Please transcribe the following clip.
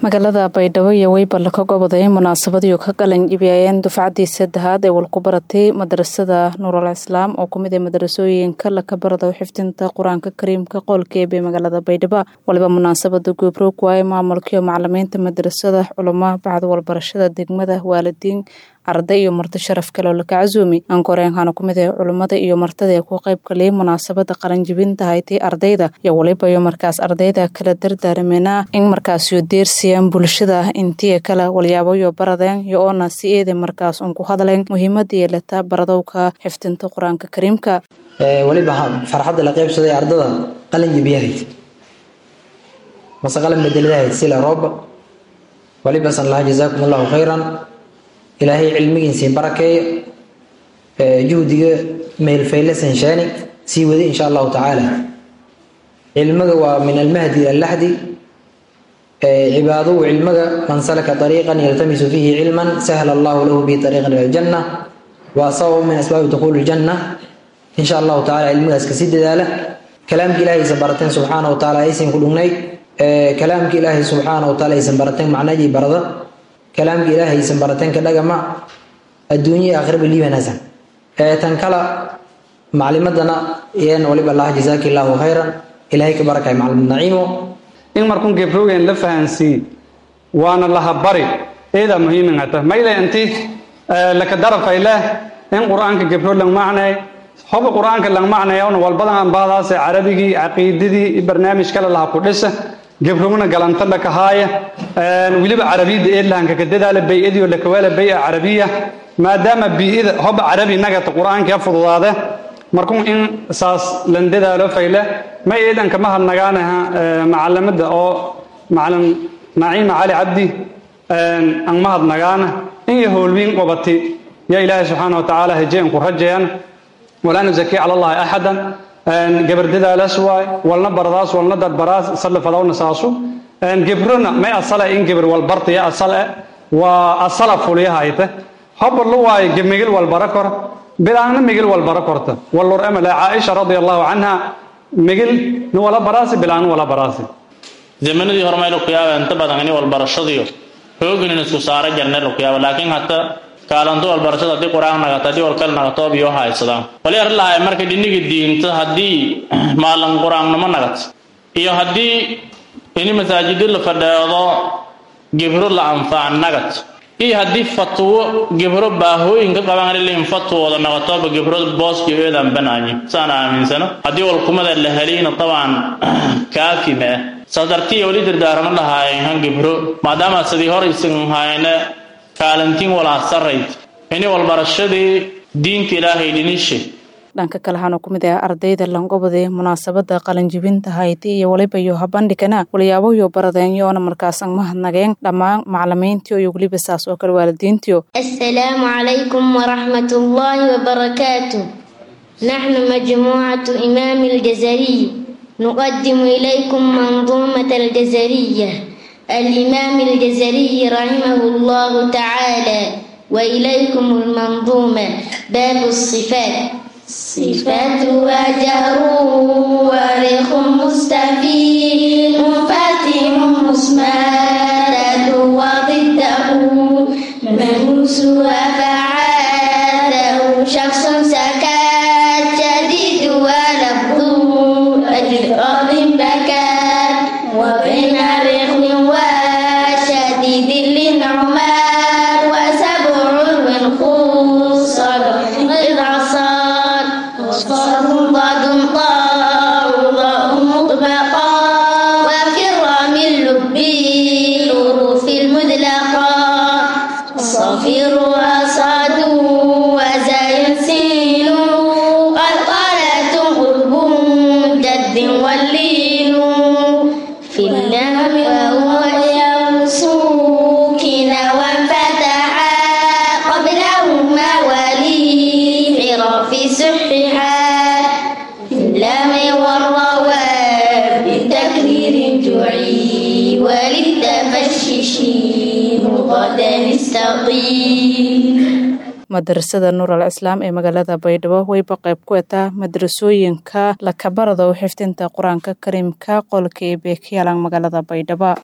magaalada baydhabo iyo weybal ka goboday munaasabadiiu ka qalan jibiyayeen dufcadii saddexaad ee walku baratay madarasada nuurul islaam oo kumid ee madarasooyinka laka barado xifdinta qur-aanka kariimka qoolkeebe magaalada baydhabo waliba munaasabada goobroog waaye maamulkiiyo macalimiinta madarasada culamo bacda walbarashada degmada waalidiin arday iyo marti sharaf kale oo laka casuumi ankoreenkana kumid ee culummada iyo martada ee ku qayb galiyay munaasabada qalanjibinta haytay ardayda iyo waliba iyo markaas ardayda kala dardaarmeena in markaasyo deersiyaan bulshada intii kale walyaaboyo baradeen iyo oona si eeda markaas un ku hadleen muhiimada yeelata baradowka xifdinta qur-aanka kariimka waliba farxadda la qaybsaday ardada qalanjibiyahayd mase qalan bedeladahayd sila rooba waliba san laha jazaakum allahu khayran ilaahay cilmigiisii barakeeyo juhdiga meelfaylasan sheeni sii wadi insha allahu tacaala cilmiga waa min almahdi ila laxdi cibaaduhu cilmiga man salaka ariiqan yaltamisu fiihi cilman sahla allahu lahu bihi ariiqan ila aljanna waa sabab min asbaabi dukuuli ljanna insha allahu tacala cilmigaas kasii dadaala kalaamka ilaahaysan barateen subxaana wa taala aysan ku dhugnayd kalaamka ilaahay subxaana wa taala aysan barateen macnajii barada kalaamka ilaahaysan barateen ka dhagama adduunya iyo aakhiraba liibanaasan tan kala maclimadana iyana waliba allah jazaaki illaahu khayran ilaahay ka barakay maclimad naciimo in markun gebrogeen la fahansii waana laha bari eedaa muhiimin hata mayle inti laka darafay leh in qur-aanka gebro lang macnay hoga qur-aanka lang macnayawna walbadan ambahdaase carabigii caqiidadii barnaamij kale laha ku dhisa gebrogna galanta lakahaaya weliba carabiyada eedlahanka ka dadaala bay-adiyo lakawaala bay-a carabiya maadaama bi-ida hoba carabi nagata qur-aanka fududaade markun in saas lan dadaalo fayle ma eedan kama hadnagaanaha macalimada oo macalin naciima cali cabdi an ma hadnagaana in iyo howlwiin qobati ya ilaahay subxaana watacaala hejeen ku rajayan walaa nuzaki cala allahi axadan gabar dadaalaas waay walna baradaas walna dadbaraas sallafadawna saasu gebrona may asale in gebar walbartaya asale waa asala fuliyahayte hobarlu waayo gemigil walbara kor bilaangna migil walbara korta wallur emale caaisha radia allahu canha migil ni wala baraasi bilaangna wala baraasi zamanadii hore mayla ku yaaba inta badan ini walbarashadiyo hooginin isku saara jarneer ku yaaba laakiin hata kaalanto walbarashada haddii qur-aan nagato haddii walkal nagato biyo haysadaan wali arrin lahay marka dhiniga diinta haddii maalin qur-aannimo nagat iyo haddii ini masaajidi la fadheedo gebro la anfaac nagat iyo haddii fatwo gebro baahooyinka qabanlin fatwooda naqatoba gebro booski eedan banaayi saan aaminsano haddii walkumada la helayna tabaan kaafi ma ah saas dartiya weli dardaarama dhahaayen han gebro maadaama sidii hor isan hayne kaalintiin walaa sarayd ini walbarashadii diinta ilaahay dhinishe dhanka kale hana ku mid ah ardayda langobode munaasabada qalanjibinta hayti iyo waliba iyo habandhigana walyaaboyo baradeenyoona markaasan mahadnageen dhammaan macalimiintiyo iyo weliba saas oo kale waalidiintiyo assalaamu calaykum waraxmat ullaahi wabarakaatu naxnu majmuucatu imaami aljazariy nuqadimu ilaykum manduumata aljazariya alimaami aljazariy raximahu allahu tacaala وإليكم المنظومة باب الصفات صفاتها جهر وارخ مستفيد فاتح مسمارة وضده منوسها فعاله شخص سكات جديد ولفظه أجراد بكات وبين رخم وشديد للنعمان وسبع الخوص إذا صار صاد ضاد طاء ضاء مطبقا وكرام اللب الحروف المدلقة صفير وصاد وزاي سين قلقلة قرب جد واللين في اللام وهو يوسوكن وانفتحا قبلهما ولي عرف سححا في اللام والرواب بتكرير تعي وللتفشش غدا استقيم madarasada nuural islaam ee magaalada baydhabo wayba qayb ku etaa madarasooyinka lakabarado xifdinta qur-aanka kariimka qolka ee beekayaalan magaalada baydhabo